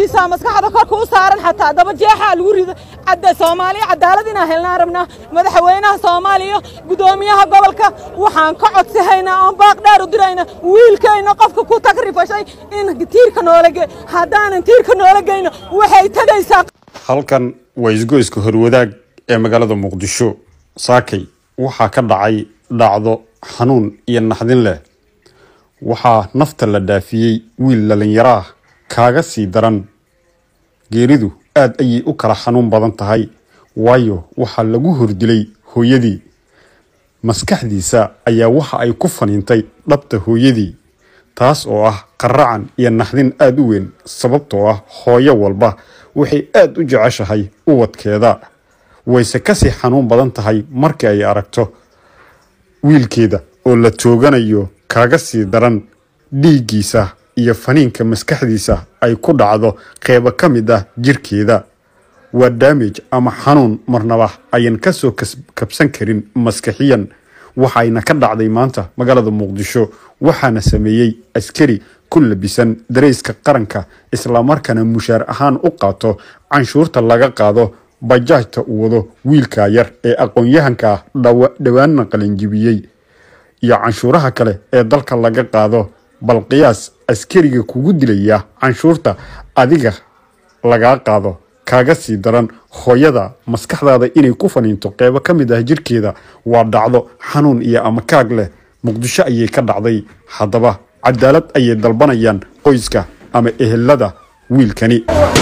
hooyadiisaa maskaxda korka u saaran xataa daba jeexaa lagu rido cadda soomaaliya cadaalad inaan helnaan rabnaa madaxweynaha soomaaliya guddoomiyaha gobolka waxaan ka codsahaynaa oon baaq dheer u dirayna wiilkayna qofka ku tagrifashay in tiirka noola ge haddaanan tiirka noola geyno waxay tegaysaa halkan waa isgoyska horwadaag ee magaalada muqdisho saakay waxaa ka dhacay dhacdo xanuun iyo naxdin leh waxaa nafta la dhaafiyey wiil dhalinyaro ah kaaga sii daran geeridu aad ayay u kala xanuun badan tahay waayo waxaa lagu hordilay hooyadii maskaxdiisa ayaa waxa ay ku faniintay dhabta hooyadii taas oo ah qaracan iyo naxdin aada u weyn sababtoo ah hooyo walba waxay aada u jeceshahay ubadkeeda wayse kasii xanuun badan tahay markii ay aragto wiilkeeda oo la tooganayo kaaga sii daran dhiiggiisa iyo faniinka maskaxdiisa ay ku dhacdo qeybo ka mid ah jirkeeda waa daamage ama xanuun marnaba ayan kasoo kabsan karin maskaxiyan waxayna ka dhacday maanta magaalada muqdisho waxaana sameeyey askari ku labisan darayska qaranka islamarkaana mushaar ahaan u qaato canshuurta laga qaado bajaajta uu wado wiilka yar ee aqoon-yahanka ah dhowaanna qalinjibiyey iyo canshuuraha kale ee dalka laga qaado bal qiyaas askariga kugu dilaya canshuurta adiga lagaa qaado kaaga sii daran hooyada maskaxdaada inay ku faniinto qeybo ka mid ah jirkeeda waa dhacdo xanuun iyo amakaag leh muqdisho ayay ka dhacday haddaba cadaalad ayay dalbanayaan qoyska ama ehelada wiilkani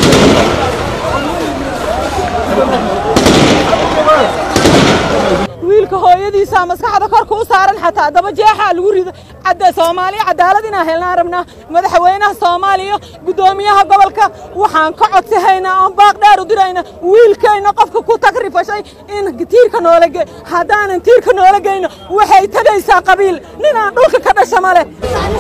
wiilka hooyadiisaa maskaxda korka u saaran xataa daba jeexaa lagu rido cadda soomaaliya cadaalad inaan helnaan rabnaa madaxweynaha soomaaliya guddoomiyaha gobolka waxaan ka codsahaynaa oon baaq dheer u dirayna wiilkayna qofka ku tagrifashay in tiirka noola ge haddaanan tiirka noola geyno waxay tegaysaa qabiil ninaan dhulka ka dhasha ma leh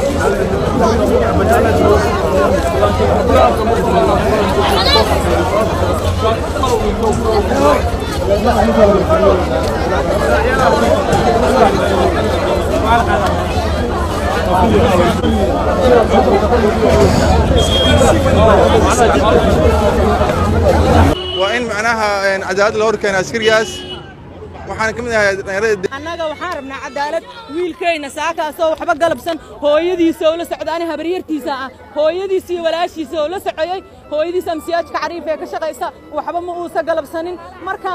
waa in macnaha cadaalad la horkeena askarigaas waxaan ka mid ahay dhalinyarada annaga waxaan rabnaa cadaalad wiilkayna saakaasoo waxba galabsan hooyadiisa oo la socda ani habaryartiisa ah hooyadiisa iyo walaashiisa oo la socoyey hooyadiisa amsiyaajka cariif ee ka shaqaysa waxba ma uusa galabsanin marka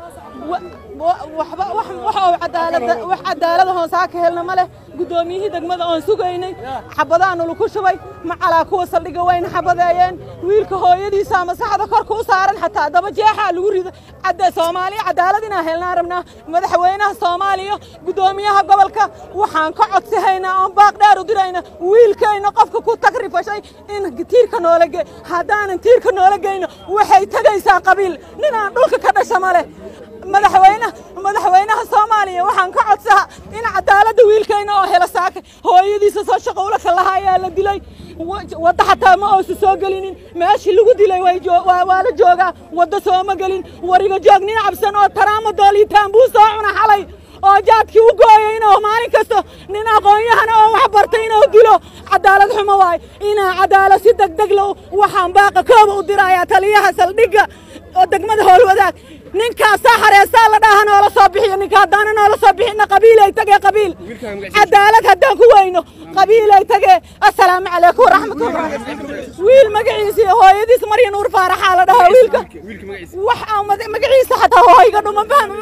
waxba wax oo cadaalada wax cadaalada hoon saaka helna ma leh guddoomiyihii degmada oon sugaynay xabadaanu laku shubay macalaa kuwa saldhiga wayna xabadeeyeen wiilka hooyadiisaa maskaxda korka u saaran xataa daba jeexaa lagu rido cadda soomaaliya cadaalad inaan helnaan rabnaa madaxweynaha soomaaliya guddoomiyaha gobolka waxaan ka codsahaynaa oon baaq dheer u dirayna wiilkayna qofka ku tagrifashay in tiirka noola ge haddaanan tiirka noola geyno waxay tegaysaa qabiil ninaan dhulka ka dhasha ma leh madaxweyne madaxweynaha soomaaliya waxaan ka codsaha in cadaaladda wiilkayna oo helo saaka hooyadiisa soo shaqowla ka lahaa ayaa la dilay wadda xataa ma oosa soo gelinin meeshii lagu dilay waa la joogaa wadda sooma gelin wariga joog nin cabsan oo taraama dooliitaan buu soo cuna xalay oo jaadkii u gooyay inuu maalin kasta nin aqoon-yahana oo wax bartay inuu dilo cadaalad xumo waay inaa cadaalad si degdeg lo waxaan baaqa kooba u dirayaa taliyaha saldhigga oo degmada howlwadaag ninkaasaa hareesaa la dhaha noola soo bixiyo ninka haddaana noola soo bixina qabiilay tagee qabiil cadaalad haddaan ku weyno qabiilay tagee assalaamu calaykum waraxmatullah wiil magaciisa hooyadiis marya nuur faaraxaa la dhahaa wiilka wax magaciisa xataa hooyga dhuma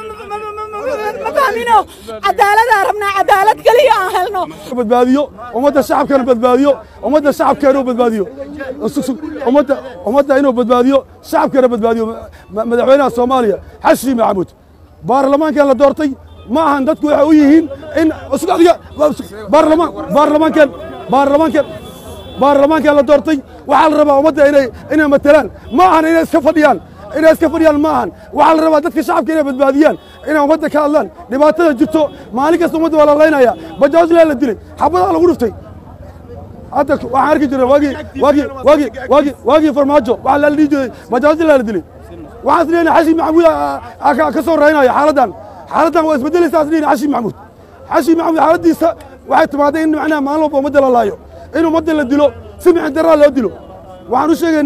ma fahmino cadaaladaa rabnaa cadaalad keliya aan helno badbaadiyo ummadda shacabkana badbaadiyo ummadda shacabkeena uu badbaadiyo ummadda ummadda inuu badbaadiyo shacabkeena badbaadiyo madaxweynaha soomaaliya xashi maxamuud baarlamaankan la doortay ma ahan dadku waxay u yihiin in adiga baarlamaan baarlamaankan baarlamaankan baarlamaankan la doortay waxaa la rabaa ummadda inay inay matelaan ma ahan inay iska fadhiyaan inay iska fadhiyaan ma ahan waxaa la rabaa dadka shacabka inay badbaadiyaan inay ummadda ka hadlaan dhibaatada jirto maalin kasta ummadda waa la laynaya bajaajlaa la dilay xabadaa lagu dhuftay hadda waxaan arki jiray waagii waagii waagii waagii waagii farmaajo waxaa la dhihi jiray bajaajlaa la dilay waxaan isleeyahay xashi maxamuud ka soo raynaya xaaladdan xaaladdan waa isbedelaysaa isleeyahay xashi maxamuud xashi maxamuud xaaladdiisa waxay timaaday in macnaha maalin walba ummadda la laayo in ummadda la dilo si mixin daraa loo dilo waxaan u sheegaynaa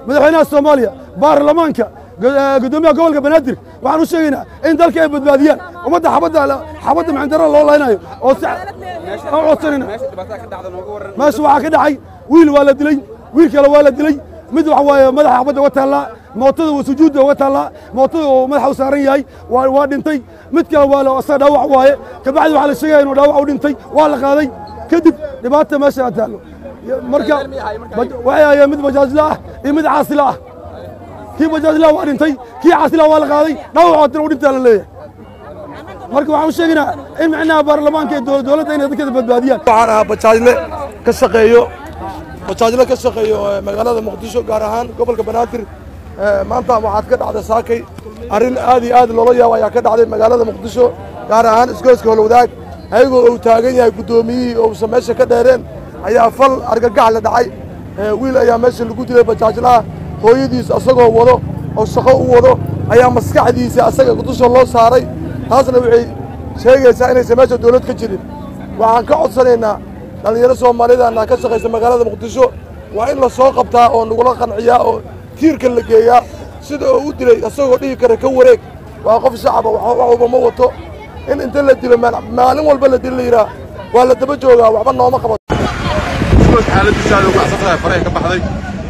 madaxweynaha soomaaliya baarlamaanka gudoomiyaha gobolka banaadir waxaan u sheegaynaa in dalka ay badbaadiyaan ummadda xabadda xabadda maxandara loo laynayo oo si aan codsanayna meesha waxaa ka dhacay wiil waa la dilay wiil kale waa la dilay mid waxa waaye madaxa xabadda uga taallaa mootada waa sujuudda uga taallaa mootada oo madaxa u saaran yahay waa waa dhintay mid kale waa la asaga dhaawac waaye kabacdi waxaa la sheegaya inuu dhaawac u dhintay waa la qaaday kadib dhibaata meesha aa taallo marka waxay hayeen mid bajaajla ah iyo mid caasila ah kii bajaajla waa dhintay kii caasila waa la qaaday dhaawacoodina u dhintaa la leeyahay marka waxaan u sheegaynaa in micnaha baarlamaanka iyo dowladda inay dadkeeda badbaadiyaan waxaan ahaa bajaajle ka shaqeeyo bajaajle ka shaqeeyo magaalada muqdisho gaar ahaan gobolka banaadir maanta waxaad ka dhacday saakay arrin aad iyo aad loola yaabo ayaa ka dhacday magaalada muqdisho gaar ahaan isgoyska holwadaag ayagoo uu taagan yahay guddoomiyihii ousan meesha ka dheereen ayaa fal argagax la dhacay wiil ayaa meesha lagu dilay bajaajlaha hooyadiis asagoo wado oo shaqo u wado ayaa maskaxdiisa asaga dusha loo saaray taasna waxay sheegaysaa inaysan meesha dawlad ka jirin waxaan ka codsanaynaa dhallinyaro soomaalidana ka shaqaysa magaalada muqdisho waa in la soo qabtaa oo nagula qanciyaa oo tiirka la geeyaa sida oo u dilay asagoo dhihi kara ka wareeg waa qof shacaba wax walba ma wato in inta la dilo maalin walba la dilo la yidhaah waa la daba joogaa waxba nooma qabato xaaladiisa aad ugu axsan tahay faraha ka baxday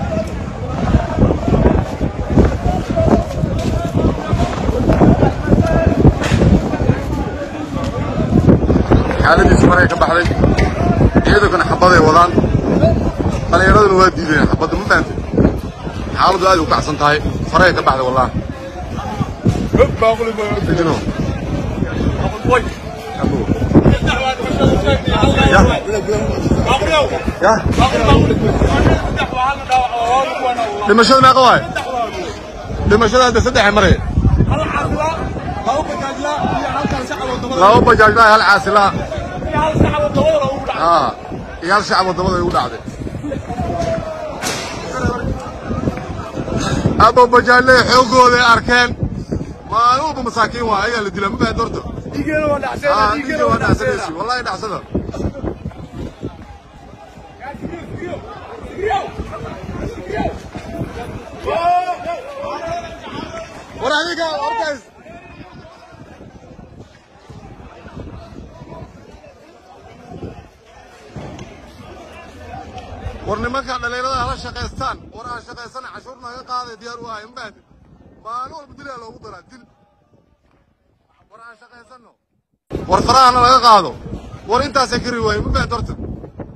xaaladiisa faraha ka baxday ciidankana xabaday wadaan dhallinyaraduna waa diideen xabadda ma fahamtay xaaladdu aad u kacsan tahay faraha ka baxday wallahi Dejino. Ya. dhimashada meeqa waay dhimashada hadda saddexe maray laba bajaajlaa hal caasilaa aa iyo hal shacab wadamada igu dhacday aba bajaajlay xoogooday arkeen maalin walba masaakiin waa ayagaa la dilaa ma fahan horta dhiiggeena waa dhacsanaysi wallahi dhacsada war adiga hortaas war nimanka dhallinyarada hala shaqaystaan war aan shaqaysana cashuur naga qaaday diyaar u ahay ma fahamtid maalin walba dilaa loogu daraa dil war aan shaqaysano war farahana laga qaado war intaasay kari waaye ma fahamtid horta